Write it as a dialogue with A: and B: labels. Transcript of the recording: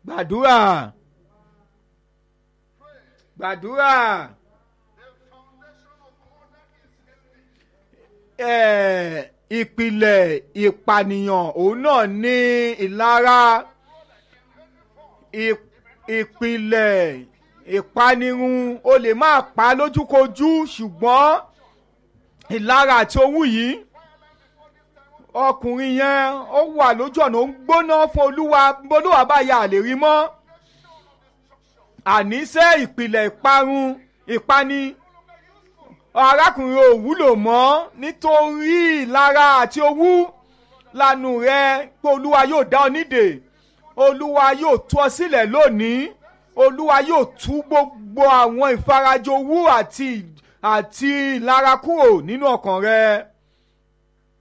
A: gbàdúrà gbàdúrà ẹ̀, ìpìlẹ̀ ìpànìyàn òun náà ní ìlara ì- ìpìlẹ̀ ìpanirun o lè máa pa lójúkojú ṣùgbọ́n ìlara àti owú yìí ọkùnrin yẹn ó wà lójú ọ̀nà ó ń gbóná fún olúwa olúwa bá ya àlè rí mọ́ àníṣe ìpìlẹ̀ ìparun ìpani arákùnrin ò wúlò mọ́ nítorí ìlara àti owú lanu rẹ pé olúwa yóò dá ọ nídè olúwa yóò tú ọ sílẹ̀ lónìí olúwa yóò tú gbogbo àwọn ìfarajowú àti àti ìlara kúrò nínú ọkàn rẹ